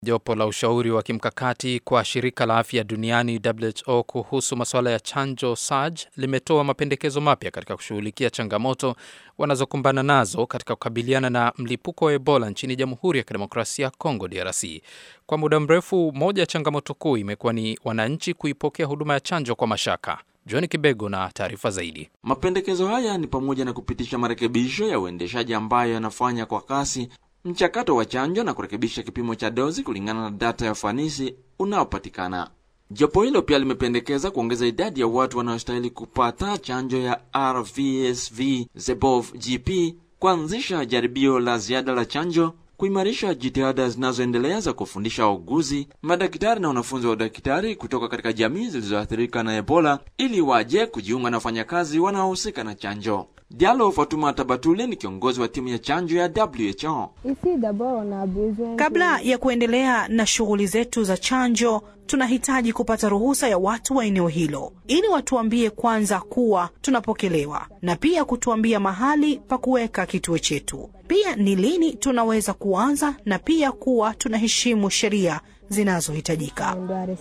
Jopo la ushauri wa kimkakati kwa shirika la afya duniani WHO kuhusu masuala ya chanjo SARC limetoa mapendekezo mapya katika kushughulikia changamoto wanazokumbana nazo katika kukabiliana na mlipuko wa Ebola nchini Jamhuri ya Kidemokrasia ya Kongo DRC. Kwa muda mrefu, moja ya changamoto kuu imekuwa ni wananchi kuipokea huduma ya chanjo kwa mashaka. John Kibego na taarifa zaidi. Mapendekezo haya ni pamoja na kupitisha marekebisho ya uendeshaji ambayo yanafanya kwa kasi mchakato wa chanjo na kurekebisha kipimo cha dozi kulingana na data ya ufanisi unaopatikana. Jopo hilo pia limependekeza kuongeza idadi ya watu wanaostahili kupata chanjo ya RVSV ZEBOV GP, kuanzisha jaribio la ziada la chanjo, kuimarisha jitihada zinazoendelea za kufundisha wauguzi, madaktari na wanafunzi wa udaktari kutoka katika jamii zilizoathirika na Ebola ili waje kujiunga na wafanyakazi wanaohusika na chanjo. Diallo Fatuma Tabatule ni kiongozi wa timu ya chanjo ya WHO. Kabla ya kuendelea na shughuli zetu za chanjo, tunahitaji kupata ruhusa ya watu wa eneo hilo ili watuambie kwanza kuwa tunapokelewa na pia kutuambia mahali pa kuweka kituo chetu, pia ni lini tunaweza kuanza na pia kuwa tunaheshimu sheria zinazohitajika.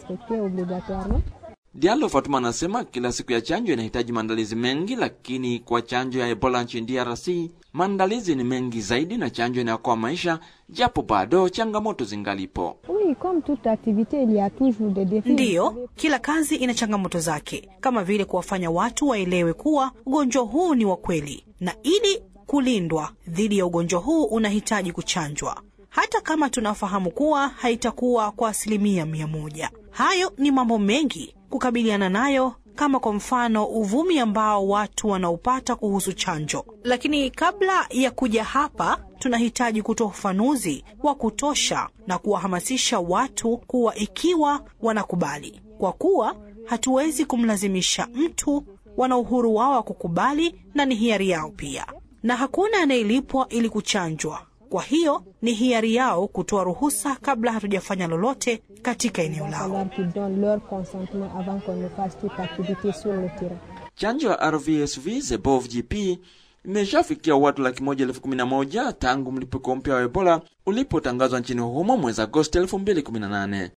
Diallo Fatuma anasema kila siku ya chanjo inahitaji maandalizi mengi, lakini kwa chanjo ya Ebola nchini DRC maandalizi ni mengi zaidi na chanjo inayokoa maisha, japo bado changamoto zingalipo. Ndiyo, kila kazi ina changamoto zake, kama vile kuwafanya watu waelewe kuwa ugonjwa huu ni wa kweli, na ili kulindwa dhidi ya ugonjwa huu unahitaji kuchanjwa, hata kama tunafahamu kuwa haitakuwa kwa asilimia mia moja. Hayo ni mambo mengi kukabiliana nayo kama kwa mfano uvumi ambao watu wanaopata kuhusu chanjo. Lakini kabla ya kuja hapa, tunahitaji kutoa ufafanuzi wa kutosha na kuwahamasisha watu kuwa ikiwa wanakubali, kwa kuwa hatuwezi kumlazimisha mtu, wana uhuru wao wa kukubali na ni hiari yao pia, na hakuna anayelipwa ili kuchanjwa. Kwa hiyo ni hiari yao kutoa ruhusa kabla hatujafanya lolote katika eneo lao. Chanjo ya RVSV ZEBOV GP imeshafikia watu laki moja elfu kumi na moja tangu mlipuko mpya wa Ebola ulipotangazwa nchini humo mwezi Agosti 2018.